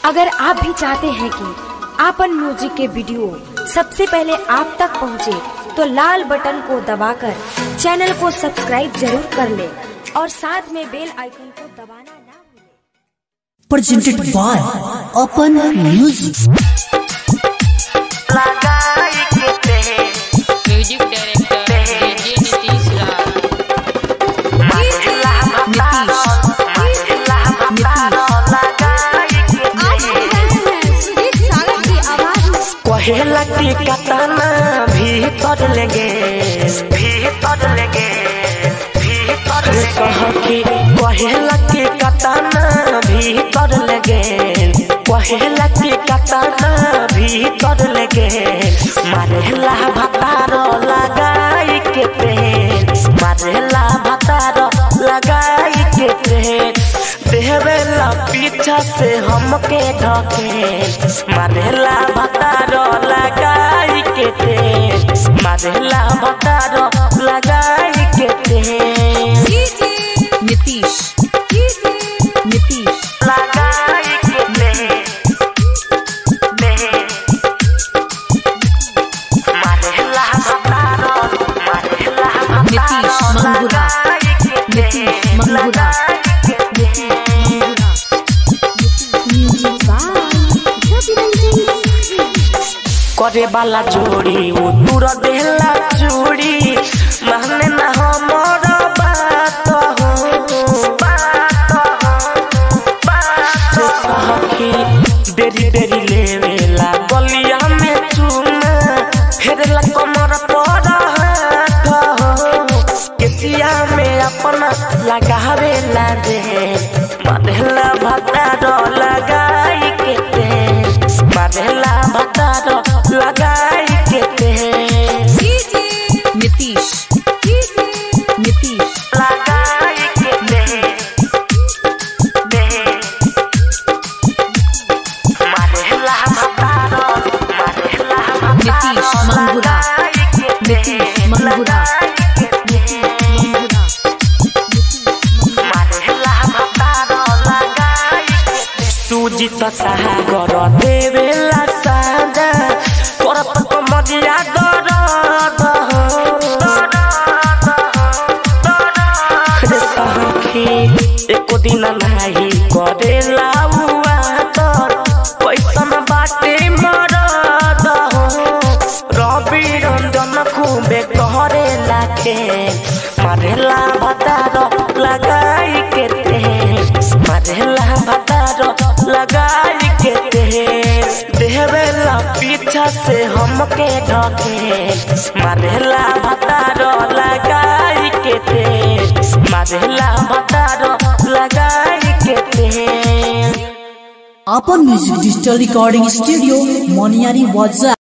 अगर आप भी चाहते हैं कि आपन म्यूजिक के वीडियो सबसे पहले आप तक पहुंचे, तो लाल बटन को दबाकर चैनल को सब्सक्राइब जरूर कर ले और साथ में बेल आइकन को दबाना ना भूलें। presented by Open Music. Music director DJ Nitish Raj कहेला की कतना भीतर लगे भीतर लगे भीतर सहकी कहेला की कतना भीतर लगे कहेला की कतना भीतर लगे मारेला भतार लगाई के पेन मारेला भतार लगाई के पेन देवेला पीछा से हमके ढके मारेला भतार लगाई के तेल मारेला भतार लगाई के तेल Nitish. Nitish. लगाई के तेल मारेला भतार मारेला Nitish Mangura. Nitish Mangura. करे वाला जोड़ी वो दूर देला चूड़ी माने ना हमर बात हो बात हो बात सखी देरी देरी लेवेला गलिया में चूना फेरला कमर पर हाथ हो केसिया में अपना लगावेला दे मारेला भतार लगाई के दे मारेला भतार लगाई के दे Nitish. Nitish. लगाई के दे दे मारेला भतार मारेला Nitish Mangura. Nitish Mangura. सूजी त सागर देवेला सादा करत कमरिया दरद रे सखी एको दिन नाही करेला उआ तर पैसन बाटे मरद रवि रंजन खूबे कहरे लाखे मारेला भतार लगाई के ते मारेला भतार लगाई के ते देवेला पीछा से हमके ढके मारेला भतार लगाई के ते मारेला भतार लगाई के ते Open Music Digital Recording Studio, Moniari Waza.